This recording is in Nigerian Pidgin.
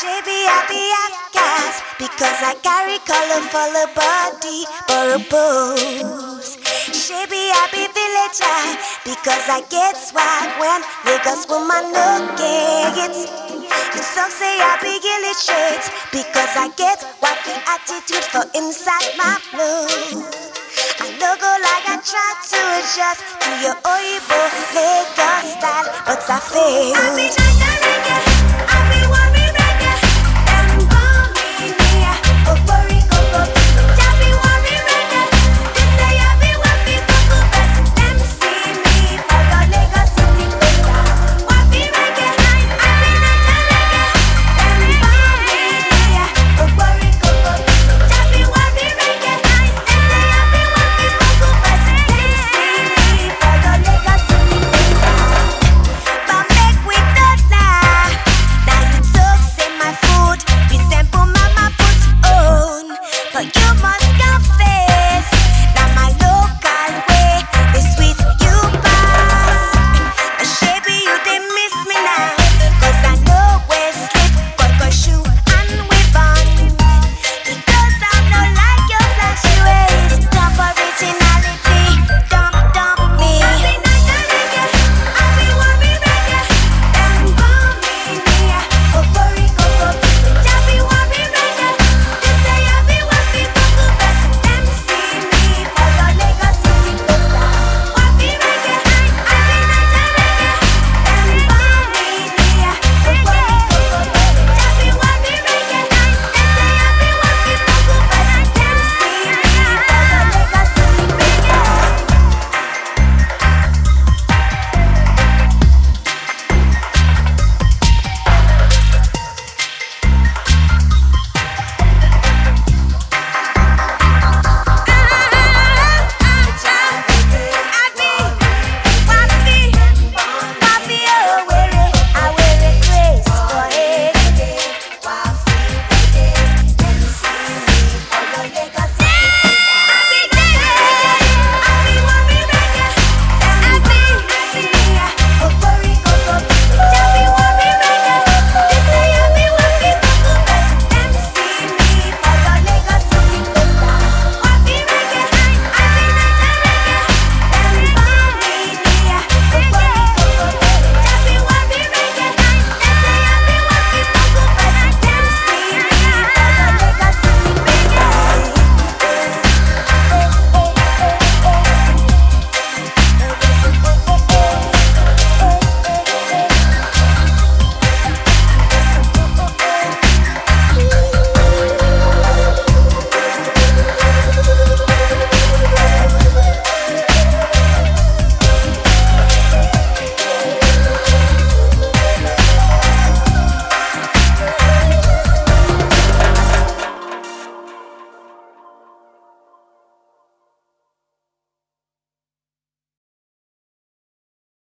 Shabby, I be outcast because I carry colorful body for a pose. Shabby, I be villager because I get swag when Lagos woman look it. You so say I be illiterate because I get wacky attitude for inside my flow. I no go like I try to adjust to your Oibo Lagos style, but I fail.